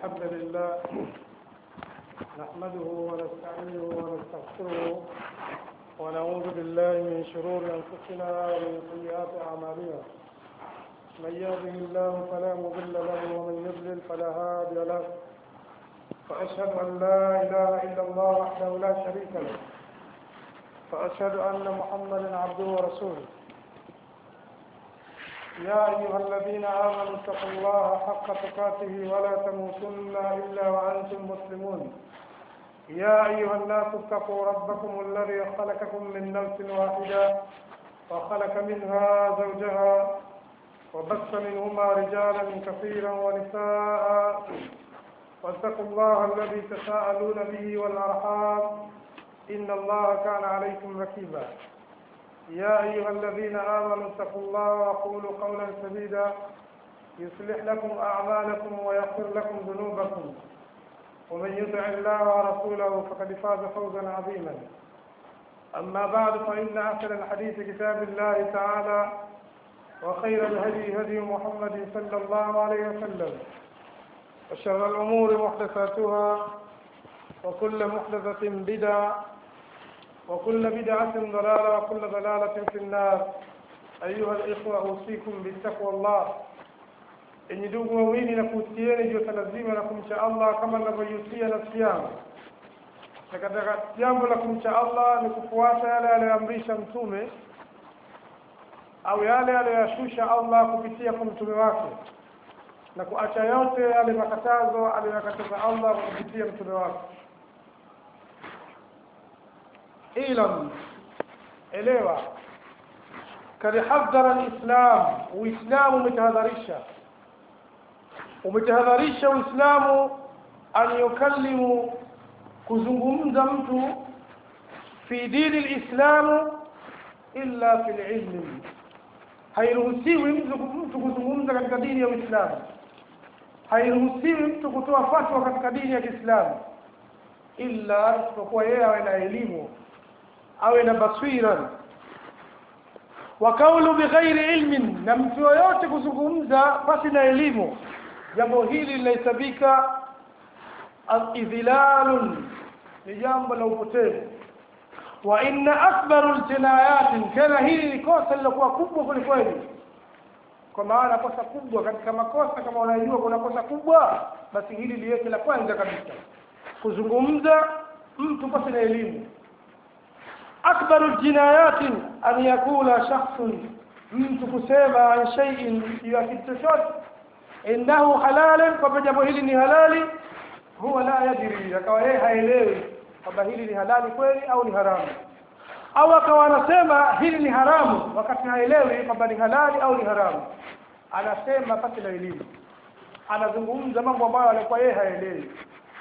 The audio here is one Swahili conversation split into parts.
الحمد لله نحمده ونستعينه ونستغفره ونعوذ بالله من شرور أنفسنا ومن سيئات أعمالنا من يهده الله فلا مضل له ومن يضلل فلا هادي له وأشهد أن لا إله إلا الله وحده لا شريك له وأشهد أن محمدا عبده ورسوله يا أيها الذين آمنوا اتقوا الله حق تقاته ولا تموتن إلا وأنتم مسلمون يا أيها الناس اتقوا ربكم الذي خلقكم من نفس واحدة وخلق منها زوجها وبث منهما رجالا كثيرا ونساء واتقوا الله الذي تساءلون به والأرحام إن الله كان عليكم ركيبا يا أيها الذين آمنوا اتقوا الله وقولوا قولا سديدا يصلح لكم أعمالكم ويغفر لكم ذنوبكم ومن يطع الله ورسوله فقد فاز فوزا عظيما أما بعد فإن أحسن الحديث كتاب الله تعالى وخير الهدي هدي محمد صلى الله عليه وسلم وشر الأمور محدثاتها وكل محدثة بدعة وكل بدعة ضلالة وكل ضلالة في النار أيها الإخوة أوصيكم بتقوى الله enyi ndugu wawili na kuhusieni juu ya lazima la kumcha Allah kama ninavyoihusia nafsi yangu. Na katika jambo la kumcha Allah ni kufuata yale aliyoamrisha Mtume au yale aliyoyashusha Allah kupitia kwa mtume wake na kuacha yote yale makatazo aliyoyakataza Allah kupitia mtume wake. ilam elewa kad hadhara alislam uislamu umetahadharisha umetahadharisha uislamu an yukallimu kuzungumza mtu fi dini lislamu illa fi lilmi hairuhusiwi mtu kuzungumza katika dini ya uislamu hairuhusiwi mtu kutoa fatwa katika dini ya kiislamu illa isipokuwa yeye awe na elimu awe na basira wa kaulu bighairi ilmin na mtu yoyote kuzungumza pasi na elimu jambo hili linahesabika idhilalun ni jambo la upotevu wa inna akbaru ljinayatin tena hili ni kosa lilokuwa kubwa kwelikweli kwa maana kosa kubwa katika makosa kama unajua kuna kosa kubwa basi hili liweke la kwanza kabisa kuzungumza mtu pasi na elimu akbaru ljinayati an yakula shakhsun mtu kusema an shay'in ya kitu chochote innahu halalan kwamba jambo hili ni halali huwa la yadri akawa yeye haelewi kwamba hili ni halali kweli au ni haramu au akawa anasema hili ni haramu wakati haelewi kwamba ni halali au ni haramu anasema pasi na elimu anazungumza mambo ambayo alikuwa yeye haelewi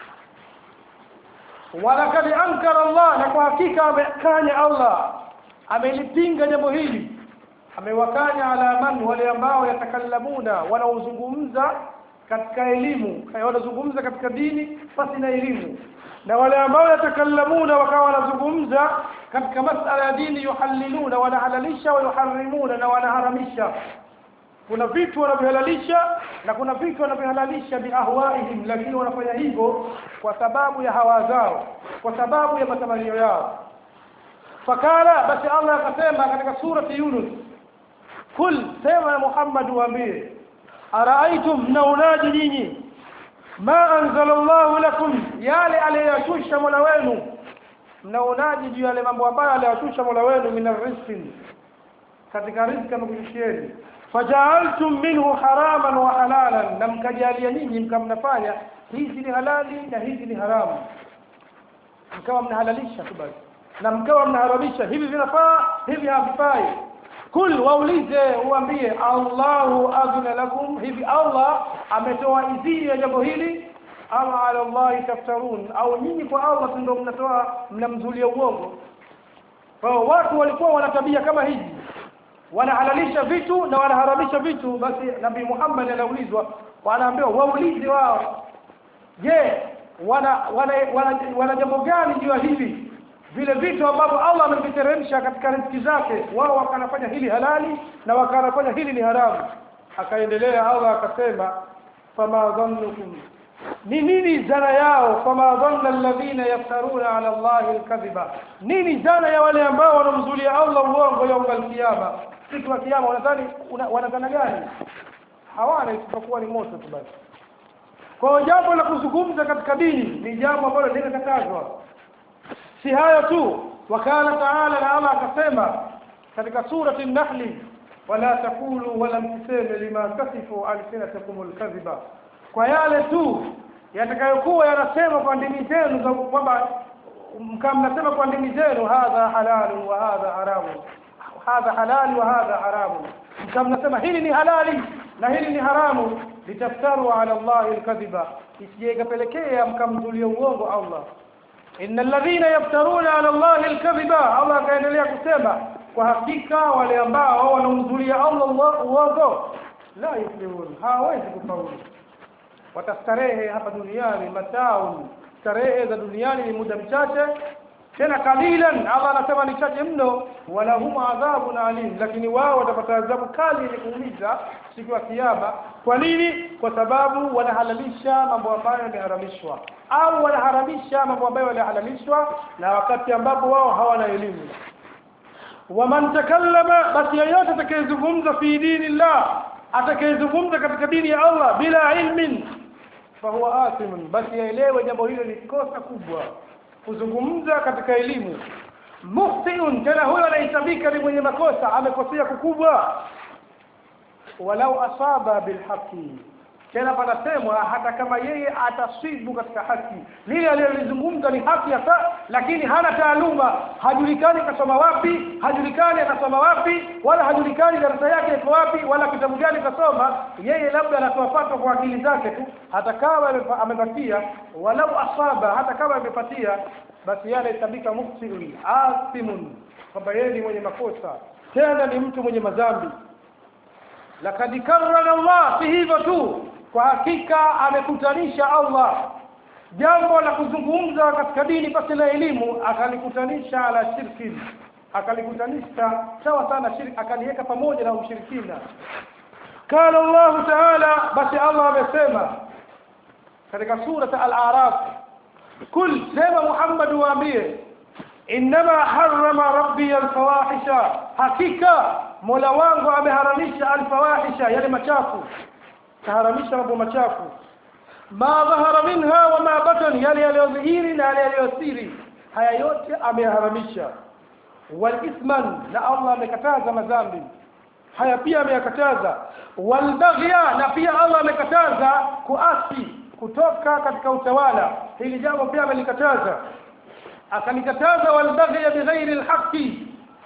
walakad ankara Allah na kwa hakika amekanya Allah amelipinga jambo hili amewakanya ala man wale ambao yatakallamuna wanaozungumza katika elimu wanazungumza katika dini pasi na elimu na wale ambao yatakallamuna wakawa wanazungumza katika masala ya dini yuhalliluna wanahalalisha wa yuharrimuna na wanaharamisha kuna vitu wanavyohalalisha na kuna vitu wanavyohalalisha biahwaihim lakini wanafanya hivyo kwa sababu ya hawa zao kwa sababu ya matamanio yao fakala basi Allah akasema katika surati Yunus kul sema Muhammad waambie araaitum mnaonaje nyinyi ma anzala Allahu lakum yale aliyashusha Mola wenu mnaonaje juu yale mambo ambayo aliyashusha Mola wenu min rizqin katika riziki amekushushieni fajaaltum minhu haraman wa halalan na mkajalia nyinyi mkamnafanya hizi ni halali na hizi ni haramu mkawa mnahalalisha tu basi na mkawa mnaharamisha hivi vinafaa hivi havifai kul waulize uambie Allahu adhina lakum hivi Allah ametoa idhini ya jambo hili ama ala Allah taftarun au nyinyi kwa Allah ndio mnatoa mnamzulia uongo kwa watu walikuwa wana tabia kama hizi wanahalalisha vitu na wanaharamisha vitu basi nabii Muhammad anaulizwa wanaambiwa waulize wao je wana wana, wana, wana jambo gani juu ya hivi vile vitu ambavyo Allah ameviteremsha katika riziki zake wao wakanafanya hili halali na wakanafanya hili ni haramu akaendelea Allah akasema fama dhannukum ni nini dhana yao fama dhanna alladhina yaftaruna ala allahi alkadhiba nini dhana ya wale ambao wanamzulia Allah uongo yaum alkiyama siku ya kiyama wanadhani wanadhana gani hawana isipokuwa ni moto tu basi kwa jambo la kuzungumza katika dini ni jambo ambalo linakatazwa si hayo tu wakala taala na Allah akasema katika surati an-nahli wala taqulu wala mseme lima tasifu alsinatakum alkadhiba kwa yale tu yatakayokuwa yanasema kwa ndimi zenu kwamba mkamnasema kwa ndimi zenu hadha halalu wa hadha haramu hadha halali wa hadha haramu mkamnasema hili ni halali na hili ni haramu litaftaru ala allahi alkadhiba isije ikapelekea mkamzulia uongo Allah innal ladhina yaftaruna ala allahi alkadhiba Allah akaendelea kusema kwa hakika wale ambao wanamzulia Allah uongo la yuflihun hawezi kufaulu watastarehe hapa duniani mataun starehe za duniani ni muda mchache tena kalilan Allah anasema ni chache mno wala hum adhabun alim lakini wao watapata adhabu kali yenye kuumiza siku ya kiyama kwa nini kwa sababu wanahalalisha mambo ambayo yameharamishwa au wanaharamisha mambo ambayo yalihalalishwa na wakati ambapo wao hawana elimu waman takallama basi yeyote atakayezungumza fi dinillah atakayezungumza katika dini ya Allah bila ilmin fahuwa athimun basi aelewe jambo hilo ni kosa kubwa kuzungumza katika elimu muhsinun tena huyo anahesabika ni mwenye makosa amekosea kukubwa walau asaba bilhaqi tena panasemwa hata kama yeye atasibu katika haki lile alilozungumza ni haki hasa lakini hana taaluma hajulikani kasoma wapi hajulikani akasoma wapi wala hajulikani darasa yake iko wapi wala kitabu gani kasoma yeye labda anatoa fatwa kwa akili zake tu hata kama amepatia walau asaba hata kama amepatia basi yale tabika mufsidun asimun kwamba yeye ni mwenye makosa tena ni mtu mwenye madhambi lakad karrana Allah si hivyo tu kwa hakika amekutanisha Allah jambo la kuzungumza katika dini pasi na elimu akalikutanisha ala shirki akalikutanisha sawa sana shirki akaliweka pamoja na ushirikina قال الله تعالى بس الله amesema katika sura al-a'raf kul sema Muhammad waambie inma harrama rabbi al-fawahisha hakika Mola wangu ameharamisha al-fawahisha yale machafu kaharamisha mambo machafu ma dhahara minha wa ma batan yale yaliyodhihiri na yale yaliyosiri haya yote ameharamisha wal ithman na Allah amekataza madhambi haya pia ameyakataza wal baghya na pia Allah amekataza kuasi kutoka katika utawala hili jambo pia amelikataza akalikataza wal baghya bighairi alhaqi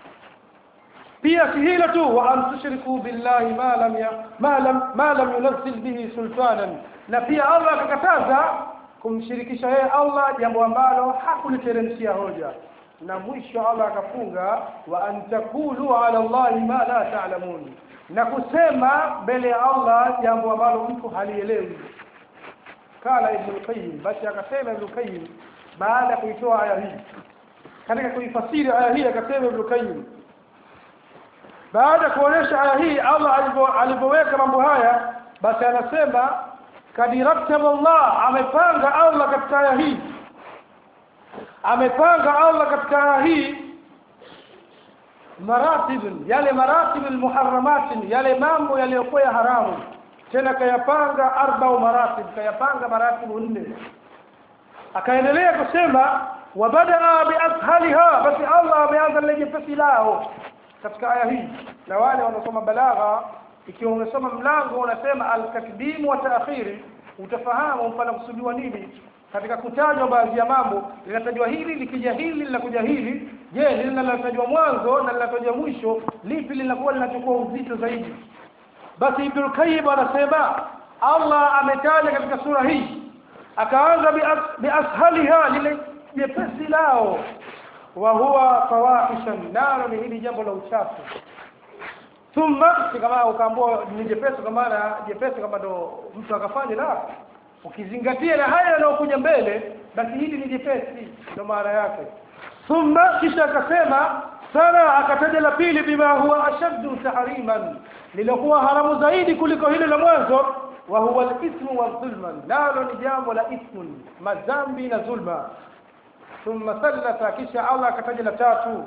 pia si hilo tu wa an tushriku billahi ma lam ya ma lam ma lam yunzil bihi sultanan na pia Allah akakataza kumshirikisha yeye Allah jambo ambalo hakuliteremshia hoja na mwisho Allah akafunga wa an takulu ala Allah ma la ta'lamun na kusema mbele ya Allah jambo ambalo mtu halielewi kala ibn qayyim basi akasema ibn qayyim baada ya kuitoa aya hii katika kuifasiri aya hii akasema ibn qayyim baada kuonesha aya hii Allah alipoweka mambo haya basi anasema kadirattaba Allah amepanga Allah katika aya hii amepanga Allah katika aya hii maratib yale maratib almuharramat yale mambo yaliyokuwa ya haramu tena kayapanga arba maratib kayapanga maratibu nne akaendelea kusema wabadaa biashaliha basi Allah ameanza lile jepesi lao katika aya hii na wale wanaosoma balagha ikiwa umesoma mlango unasema al-takdim wa ta'khiri utafahamu mpana kusudiwa nini katika kutajwa baadhi ya mambo linatajwa hili likija hili linakuja hili je lile linalotajwa mwanzo na linatajwa mwisho lipi linakuwa linachukua uzito zaidi basi Ibn Qayyim anasema Allah ametaja katika sura hii akaanza biashaliha lile jepesi lao wa huwa fawahishan nalo ni hili jambo la uchafu thumma kama ukaambua ni jepesi kama maana jepesi kama ndo mtu akafanya la ukizingatia na haya yanayokuja mbele basi hili ni jepesi ndo maana yake thumma kisha akasema sana akataja la pili bima huwa ashaddu tahriman lilokuwa haramu zaidi kuliko hilo la mwanzo wa huwa al-ithmu wa dhulma nalo ni jambo la ithmun madhambi na zulma thumma thalatha kisha Allah akataja la tatu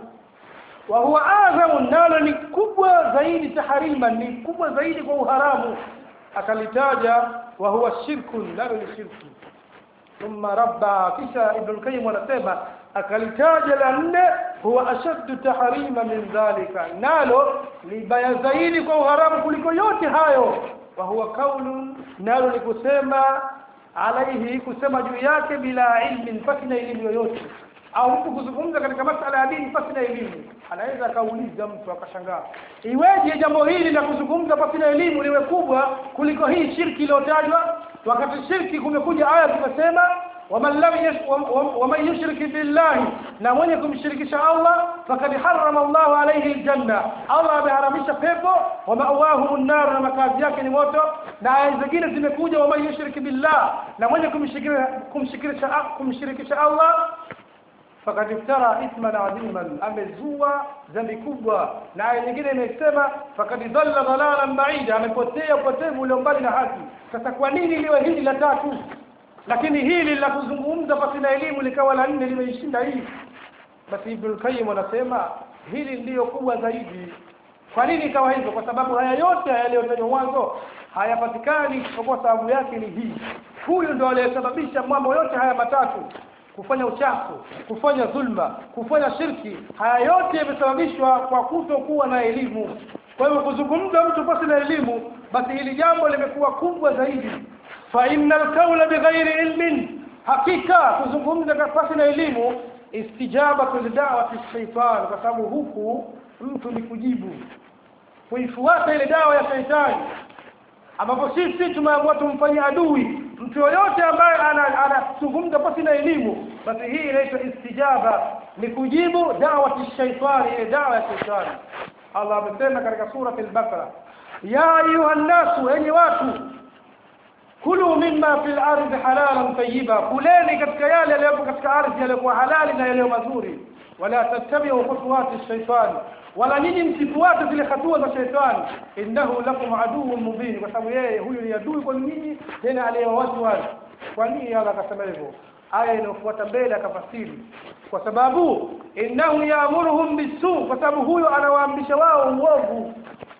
wa huwa adhamu nalo ni kubwa zaidi taharima ni kubwa zaidi kwa uharamu akalitaja wa huwa shirku nalo ni shirku thumma rabba kisha ibn al-qayyim anasema akalitaja la nne huwa ashaddu tahrima min dhalika nalo ni baya zaidi kwa uharamu kuliko yote hayo wa huwa kaulun nalo ni kusema alaihi kusema juu yake bila ilmin pasina elimu yoyote au mtu kuzungumza katika masala ya dini pasina elimu anaweza akauliza mtu akashangaa iweje jambo hili la kuzungumza pasina elimu liwe kubwa kuliko hii shirki iliyotajwa wakati shirki kumekuja aya zimesema waman lam waman yushrik billahi na mwenye kumshirikisha Allah fakad harrama Allah alayhi aljanna Allah ameharamisha pepo wa ma'wahu an-nar na makazi yake ni moto na aya zingine zimekuja waman yushrik billah na mwenye kumshirikisha kumshirikisha Allah fakad iftara ithman adhiman amezua dhambi kubwa na aya nyingine imesema fakad dhalla dhalalan ba'ida amepotea upotevu ulio mbali na haki sasa kwa nini liwe hili la tatu lakini hili la kuzungumza pasina elimu likawa la nne limeishinda hii basi Ibn Qayyim anasema hili ndiyo kubwa zaidi kwa nini ikawa hivyo kwa sababu haya yote yaliyotajwa mwanzo hayapatikani kwa sababu yake ni hii huyu ndo aliyesababisha mambo yote haya matatu kufanya uchafu kufanya dhulma kufanya shirki haya yote yamesababishwa kwa kutokuwa na elimu kwa hivyo kuzungumza mtu pasi na elimu basi hili jambo limekuwa kubwa zaidi fa innal qawla bighairi ilmin hakika kuzungumza pasi na elimu istijabatu lidawati shaitan kwa sababu huku mtu ni kujibu kuifuata ile dawa ya shaitani ambapo sisi tumeamua tumfanyie adui mtu yoyote ambaye anazungumza pasi na elimu basi hii inaitwa istijaba ni kujibu dawati shaitani ile dawa ya shaitani Allah amesema katika surati al-Baqara ya ayuha nasu enyi watu kulu mimma fil ardi halalan tayyiba kuleni katika yale yaliyopo katika ardhi yaliyokuwa halali na yaliyo mazuri wala tattabi'u khutuwati shaitani wala nyinyi msifuate zile hatua za shaitani innahu lakum aduwwun mubin kwa sababu yeye huyu ni adui kwa nyinyi tena aliyewatu wazi kwa nini Allah akasema hivyo aya inayofuata mbele akafasiri kwa sababu innahu yaamuruhum bisu kwa sababu huyo anawaamrisha wao uovu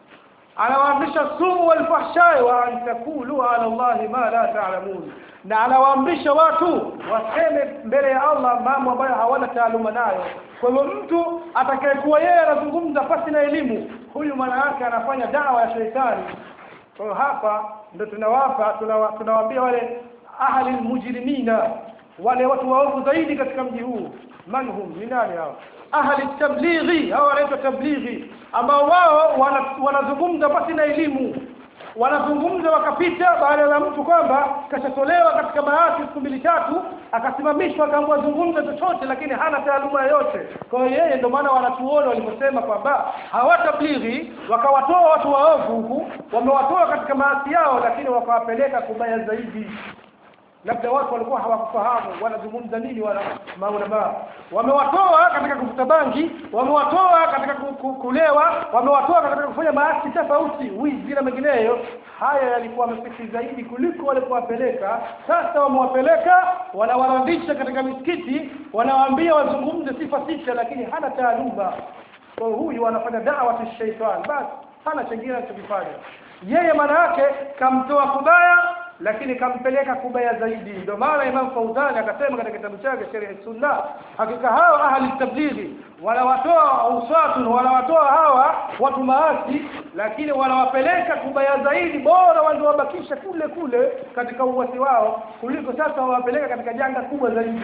anawaamrisha suu walfahshai wa an takulu ala Allahi ma la ta'lamun na anawaamrisha watu waseme mbele ya Allah mambo ambayo hawana taaluma nayo kwa hivyo mtu atakayekuwa yeye anazungumza pasi na elimu huyu maana yake anafanya dawa ya sheitani kwa hiyo hapa ndo tunawapa tunawaambia wale ahli mujrimina wale watu waovu zaidi katika mji huu manhum ni nani hao ahli tablighi hao wanaitwa tablighi ambao wao wanazungumza wana pasi na elimu wanazungumza wakapita baada ya mtu kwamba kashatolewa katika maasi siku mbili tatu akasimamishwa akaambiwa zungumza chochote lakini hana taaluma yoyote kwa hiyo yeye ndio maana wanatuona waliposema kwamba hawatablighi wakawatoa watu waovu huku wamewatoa katika maasi yao lakini wakawapeleka kubaya zaidi labda watu walikuwa hawakufahamu wanazungumza nini wala maulama wamewatoa katika kuvuta bangi wamewatoa katika kulewa wamewatoa katika kufanya maasi tofauti wizi na mengineyo haya yalikuwa mepesi zaidi kuliko walipowapeleka sasa wamewapeleka wanawarandisha katika misikiti wanawaambia wazungumze sifa sita lakini hana taaluma kwa huyu anafanya dawa shaitani basi hana chengine anachokifanya yeye maana yake kamtoa kubaya lakini kampeleka kubaya zaidi ndio maana Imam Fauzani akasema katika kitabu chake Sharh Sunna hakika hawa ahli tablighi wanawatoa uswatu wanawatoa hawa watu maasi lakini wanawapeleka kubaya zaidi bora wangewabakisha kule kule katika uwasi wao kuliko sasa wawapeleka katika janga kubwa zaidi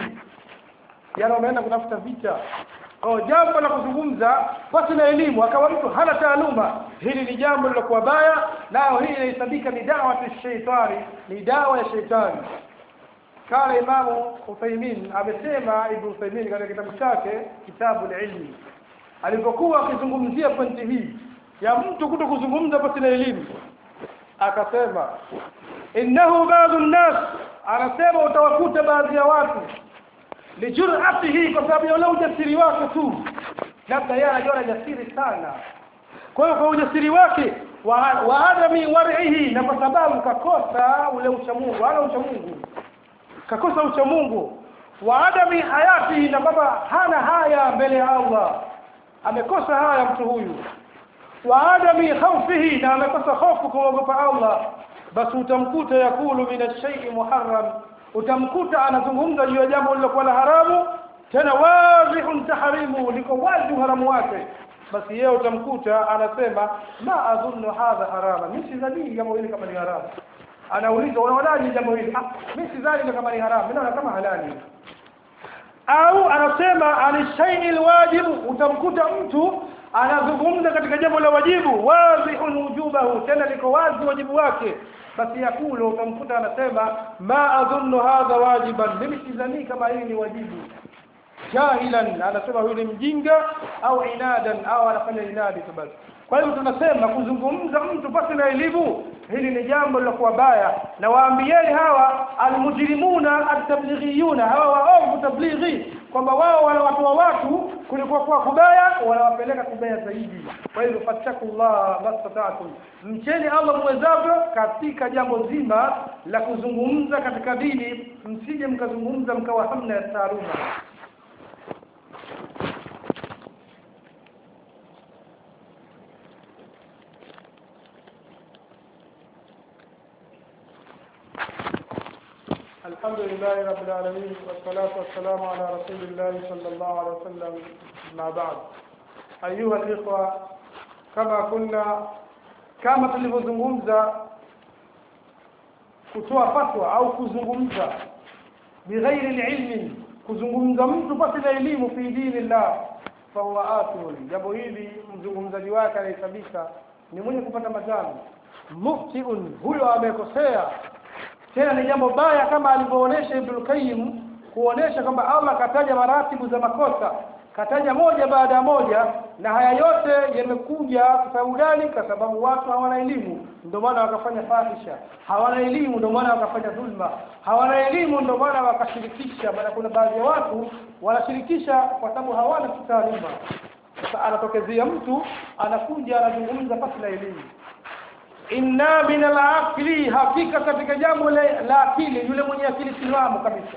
yana wameenda kutafuta vita Oh, jambo la kuzungumza pasi na elimu akawa mtu hana taaluma hili ni jambo lilokuwa baya nao hii inahesabika ni dawa ya shaitani ni dawa ya shaitani kala imamu Uthaymin amesema Ibn Uthaymin katika kitabu chake kitabu ilmi alipokuwa akizungumzia pointi hii ya mtu kuto kuzungumza pasi na elimu akasema innahu ba'dhu an-nas anasema utawakuta baadhi ya watu lijur'atihi kwa sababu ya ule ujasiri wake tu labda yeye anajiona jasiri sana kwa hiyo kwa ujasiri wake wa, wa adami war'ihi na kwa sababu kakosa ule uchamungu hana uchamungu kakosa uchamungu wa adami hayati na kwamba hana haya mbele ya Allah amekosa haya mtu huyu wa adami khawfihi na amekosa hofu kumwogopa Allah basi utamkuta yakulu min ash-shay'i muharram utamkuta anazungumza juu ya jambo lilokuwa la haramu tena wadhihun tahrimu liko wazi uharamu wake basi yeye utamkuta anasema ma adhunnu hadha harama mimi sidhani jambo hili kama ni haramu anauliza unaonaje jambo hili ah mimi sidhani kama ni haramu mimi naona kama halali au anasema anishai alwajibu utamkuta mtu anazungumza katika jambo la wajibu wadhihun wujubahu tena liko wazi wajibu wake basi yakulu utamkuta anasema ma adhunnu hadha wajiban mimi sidhani kama hili ni wajibu jahilan anasema huyu ni mjinga au inadan au anafanya inadi tu basi kwa hivyo tunasema kuzungumza mtu pasi na elimu hili ni jambo lilokuwa baya na waambieni hawa almujrimuna atablighiyuna hawa waovu tablighi kwamba wao wanawatoa watu kulikuwa kwa kubaya wanawapeleka kubaya zaidi kwa hivyo fattakullah mastata'tum mcheni Allah mwezavyo katika jambo zima la kuzungumza katika dini msije mkazungumza mkawa hamna ya taaluma الحمد لله رب العالمين والصلاة والسلام على رسول الله صلى الله عليه وسلم ما بعد أيها الإخوة كما كنا كما tulivyozungumza kutoa fatwa au kuzungumza bighairi ilmi kuzungumza mtu pasi na elimu fi dinillah fahuwa athul jambo hili mzungumzaji wake anahesabika ni mwenye kupata madhambi muftiun huyo amekosea tena ni jambo baya kama alivyoonesha Ibn Qayyim kuonesha kwamba Allah kataja maratibu za makosa kataja moja baada ya moja na haya yote yamekuja kwa sababu gani kwa sababu watu hawana elimu ndio maana wakafanya fahisha hawana elimu ndio maana wakafanya dhulma hawana elimu ndio maana wakashirikisha maana kuna baadhi ya watu wanashirikisha kwa sababu hawana taaluma sasa anatokezea mtu anakuja anazungumza pasi na elimu inna min al-aqli hakika katika jambo la akili yule mwenye akili timamu kabisa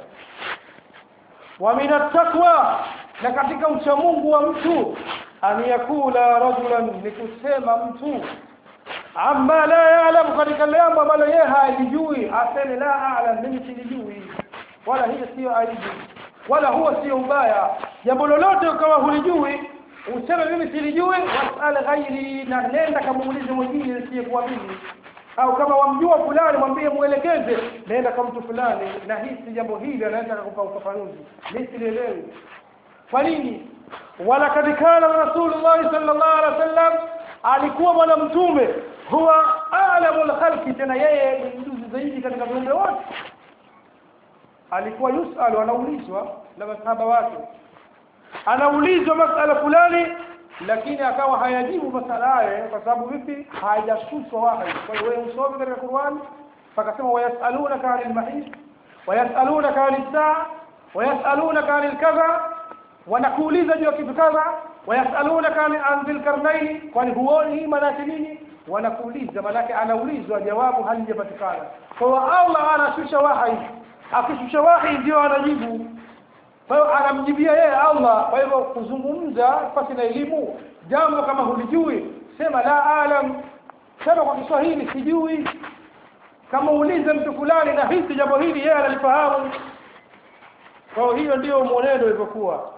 wa min at-taqwa na katika uchamungu wa mtu an yakula rajulan ni kusema mtu amma la ya'lamu katika jambo ambalo yeye halijui aseme la a'lam mimi silijui wala hiyo sio aibu wala huwa sio ubaya jambo lolote ukawa hulijui useme mimi silijui wasal ghairi na nenda kamuulize mwingine asiyekuwa mimi au kama wamjua fulani mwambie muelekeze nenda kwa mtu fulani na hisi jambo hili anaweza kukupa ufafanuzi mimi sielewi kwa nini wala kadikana rasulullah sallallahu alaihi wasallam alikuwa bwana mtume huwa a'lamul khalqi tena yeye ni mjuzi zaidi katika viumbe wote alikuwa yusalu anaulizwa na masahaba wake anaulizwa masala fulani lakini akawa hayajibu masala hayo kwa sababu vipi hayajashushwa wahi kwa hiyo wewe usome katika Qur'an fakasema wayasalunaka 'anil mahid wayasalunaka 'anil saa wayasalunaka 'anil kadha wanakuuliza juu ya kitu kadha wayasalunaka 'an dhil karnaini kwani huoni hii maana nini wanakuuliza maana anaulizwa jawabu halijapatikana kwa hiyo Allah anashusha wahi akishusha wahi ndio anajibu kwa hiyo anamjibia yeye Allah kwa hivyo kuzungumza pasi na elimu jambo kama hulijui sema la alam sema kwa Kiswahili sijui kama uulize mtu fulani na hisi jambo hili yeye analifahamu kwa hiyo ndio mwenendo ulivyokuwa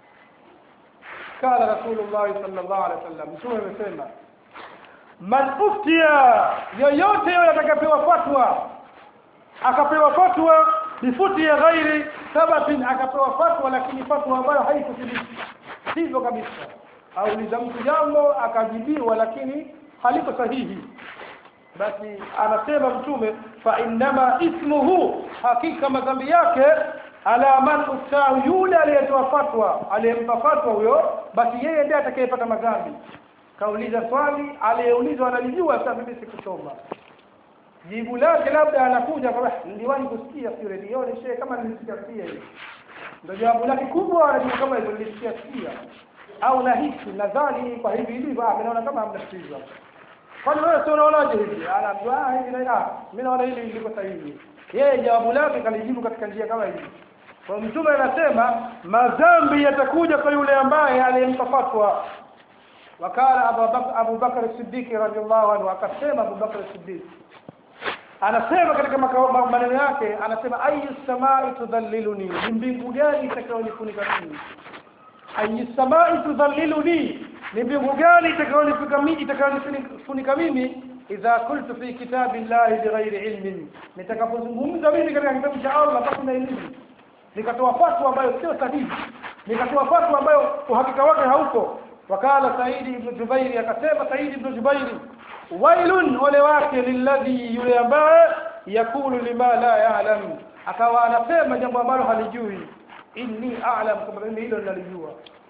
kala rasulullah sallallahu alaihi wasallam mtume amesema man uftia yoyote yule atakapewa fatwa akapewa fatwa bifuti ya ghairi sabatin akapewa fatwa lakini fatwa ambayo haikuthibiti sivyo kabisa auliza mtu jambo akajibiwa lakini haliko sahihi basi anasema mtume fa innama ismuhu hakika madhambi yake ala man uftahu yule aliyetoa fatwa aliyempa fatwa huyo basi yeye ndiye atakayepata madhambi kauliza swali aliyeulizwa analijua sasa mimi sikusoma jibu lake labda anakuja kama niliwahi kusikia sio redioni shehe kama nilisikia sikia hiyo ndio jawabu lake kubwa anajibu kama hivyo nilisikia sikia au nahisi nadhani kwa hivi hivi ah naona kama hamnasikizwa kwani wewe si unaonaje hivi anaambiwa ah hivi na mimi naona hili liko sahihi yeye jawabu lake kalijibu katika njia kama hivi kwa mtume anasema madhambi yatakuja kwa yule ambaye aliyempa fatwa wakala Abu Bakar Siddiq radhiallahu anhu akasema Abu Bakar Siddiq anasema katika maneno yake anasema ayu samai tudhalliluni ni mbingu gani itakayonifunika mimi ayu samai tudhalliluni ni mbingu gani itakayonifunika mimi itakayonifunika mimi idha qultu fi kitabi llahi bighairi ilmin nitakapozungumza mimi katika kitabu cha Allah basi na elimu nikatoa fatwa ambayo sio sahihi nikatoa fatwa ambayo uhakika wake hauko wakala Saidi ibn Jubairi akasema Saidi ibn Jubairi wailun ole wake lilladhi yule ambaye yakulu lima la ya'lam akawa anasema jambo ambalo halijui inni a'lam kama mimi hilo ninalijua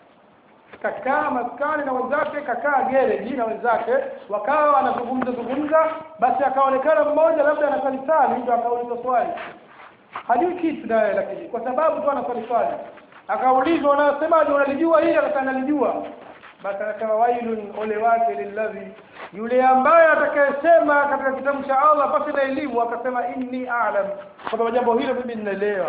kakaa maskani na wenzake kakaa gereji na wenzake wakawa wanazungumza zungumza basi akaonekana mmoja labda anasali sali ndio akauliza swali hajui kitu naye lakini kwa sababu tu anasali swali akaulizwa unasemaje unalijua hili akasema nalijua basi anasema wailun ole wake lilladhi yule ambaye atakayesema katika kitabu cha Allah pasi na elimu akasema inni a'lam kwamba jambo hilo mimi ninaelewa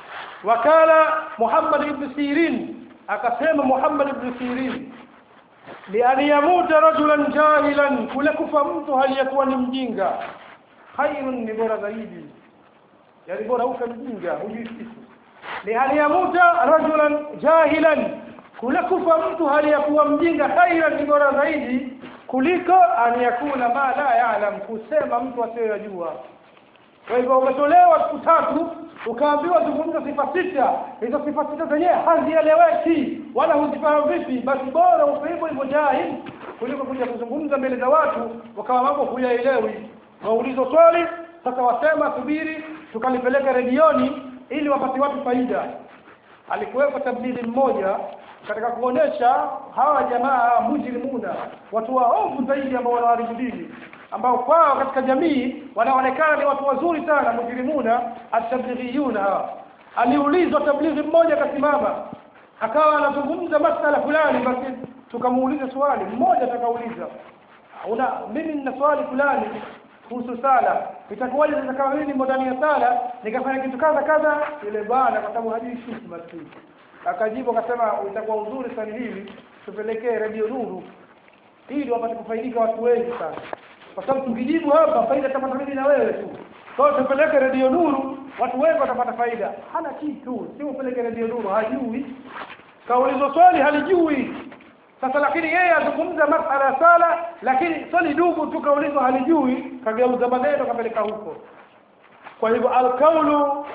wakala Muhammad ibn Sirin akasema Muhammad ibn Sirin lian yamuta rajulan jahilan kule kufa mtu haliyekuwa ni mjinga khairun ni bora zaidi yani bora ufe mjinga hujui kitu lian yamuta rajulan jahilan kule kufa mtu haliyakuwa mjinga khairan ni bora zaidi kuliko an yakuna ma la ya'lam kusema mtu asiyojua kwa hivyo umetolewa siku tatu ukaambiwa zungumza sifa sita hizo sifa sita zenyewe hazieleweki wala huzifahamu vipi basi bora ufe hivyo hivyo jahil kuliko kuja kuzungumza mbele za watu wakawa mambo huyaelewi waulizwa swali sasa wasema subiri tukalipeleka redioni ili wapate watu faida alikuwepo tablighi mmoja katika kuonesha hawa jamaa mujrimuna watu waovu zaidi ambao wanaharibu dini ambao kwao katika jamii wanaonekana ni watu wazuri sana mujrimuna atablighiyuna hawa aliulizwa tablighi mmoja akasimama akawa anazungumza masala fulani basi tukamuuliza swali mmoja atakauliza una mimi nina swali fulani kuhusu sala itakuwaje sasa kama mimi nimo ndani ya sala nikafanya kitu kadha kadha yule bwana kwa sababu hajui kitu maskini akajibu akasema itakuwa uzuri sana hivi tupelekee radio nuru ili wapate kufaidika watu wengi sana kwa sababu tukijibu hapa faida tapata mimi na wewe tu kwa hiyo tupeleke radio nuru watu wengi watapata faida hana kitu si upeleke radio nuru hajui kaulizwa swali halijui sasa lakini yeye azungumza masala ya sala lakini swali dugu tu kaulizwa halijui kageuza maneno kapeleka huko kwa hivyo alkaulu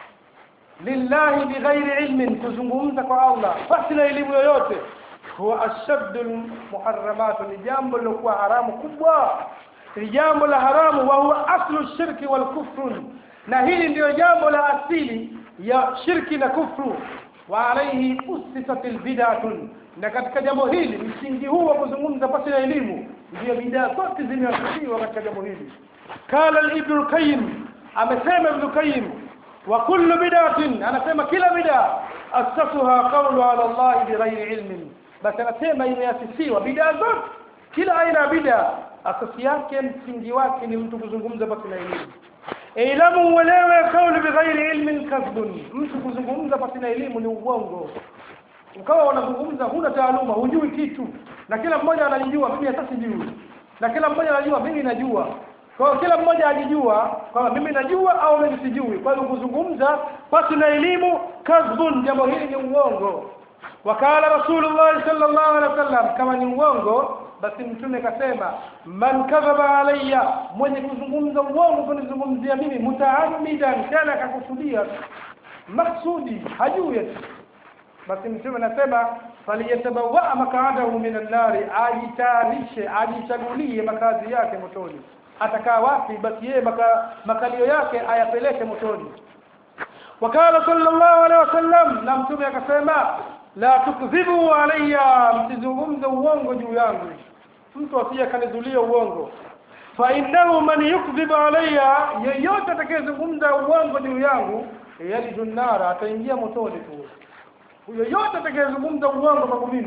lillahi bighairi ilmin kuzungumza kwa Allah basi na elimu yoyote huwa ashaddu muharramat ni jambo lilokuwa haramu kubwa ni jambo la haramu wa huwa aslu shirki wal kufr na hili ndiyo jambo la asili ya shirki na kufru wa alayhi usisat albid'atun na katika jambo hili msingi huu wa kuzungumza pasi na elimu ndio bidaa zote zimeasisiwa katika jambo hili kala ibn al-qayyim amesema ibn al-qayyim wa kullu bid'atin anasema kila bid'a asasuha qawlu ala Allah bighairi ilmin basi anasema imeasisiwa bid'a zote kila aina ya bid'a asasi yake msingi wake ni mtu kuzungumza pasi na elimu ilamu uelewe kauli bighairi ilmin kadhbun mtu kuzungumza pasi na elimu ni uongo ukawa wanazungumza huna taaluma hujui kitu na kila mmoja anajijua mimi hata sijui na kila mmoja anajua mimi najua kwa hiyo kila mmoja ajijua kwamba mimi najua au mimi sijui kwa hiyo kuzungumza pasi na elimu kadhbun jambo hili ni uongo wakala rasulullah sallallahu alaihi wasallam kama ni uongo basi mtume kasema man kadhaba alayya mwenye kuzungumza uongo kunizungumzia mimi mutaammidan tena akakusudia maksudi hajui basi mtume anasema faliyatabawa makaadahu minan nari ajitarishe ajichagulie makazi yake motoni atakaa wapi basi yeye maka, makalio yake ayapeleke motoni wakala sallallahu alaihi wasallam na mtume akasema la tukdhibu alayya msizungumze uongo juu yangu mtu asije kanizulia uongo fa innahu man yukdhibu alayya yeyote atakayezungumza uongo juu yangu yalidu nara ataingia motoni tu yoyote atakayezungumza uongo kwangu mimi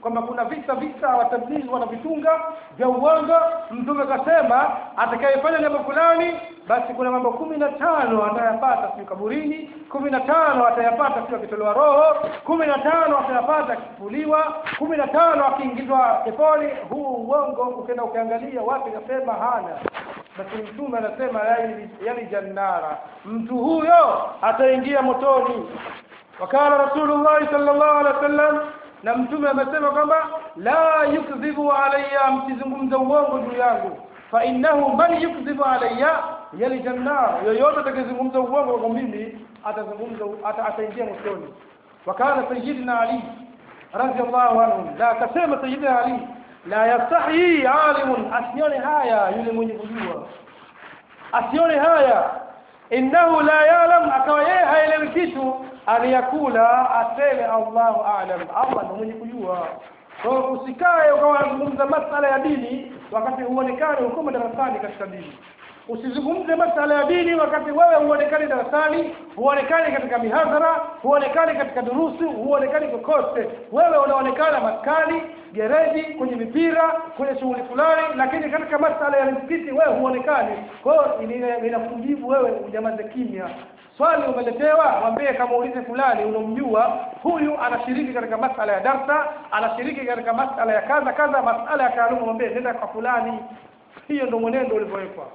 kwamba kuna visa visa watablighi wanavitunga vya uongo mtume kasema atakayefanya jambo fulani basi kuna mambo kumi na tano atayapata siku kaburini kumi na tano atayapata siku akitolewa roho kumi na tano atayapata akifufuliwa kumi na tano akiingizwa peponi huu uongo ukienda ukiangalia wapi kasema hana basi mtume anasema yali, yali jannara mtu huyo ataingia motoni wakala rasulullah sallallahu alaihi wasallam na mtume amesema kwamba la yukdhibu alayya msizungumze uongo juu yangu fa innahu man yukdhibu alayya yali jannar yoyote atakayezungumza uongo kwa mimi atazungumza ata, ataingia motoni wakala sayyidina ali radiyallahu anhu la akasema sayyidina ali la yastahi alimun asione haya yule mwenye kujua asione haya innahu la yalam akawa yeye haelewi kitu aliyakula aseme Allahu a'lam Allah ndiye mwenye kujua kwa hiyo usikae ukawa unazungumza masala ya dini wakati huonekani uko darasani katika dini usizungumze masala ya dini wakati wewe huonekani darasani huonekani katika mihadhara huonekani katika durusu huonekani kokote wewe unaonekana maskani gereji kwenye mipira kwenye shughuli fulani lakini katika masala ya msikiti wewe huonekani kwa hiyo inakujibu wewe unyamaze kimya swali umeletewa mwambie kama ulize fulani unomjua huyu anashiriki katika masala ya darsa anashiriki katika masala ya kadha kadha masala ya taaluma mwambie nenda kwa fulani hiyo ndio mwenendo ulivyowekwa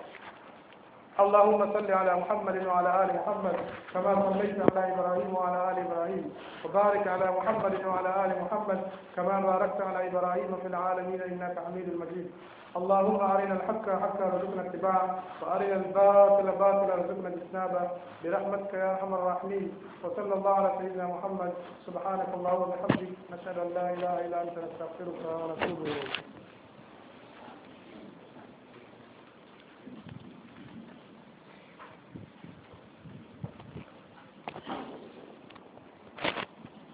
اللهم صل على محمد وعلى آل محمد كما صليت على إبراهيم وعلى آل إبراهيم وبارك على محمد وعلى آل محمد كما باركت على إبراهيم في العالمين إنك حميد مجيد اللهم أرنا الحق حقا وارزقنا اتباعه وأرنا الباطل باطلا وارزقنا اجتنابه برحمتك يا أرحم الراحمين وصلى الله على سيدنا محمد سبحانك اللهم وبحمدك نشهد أن لا إله إلا أنت نستغفرك ونتوب إليك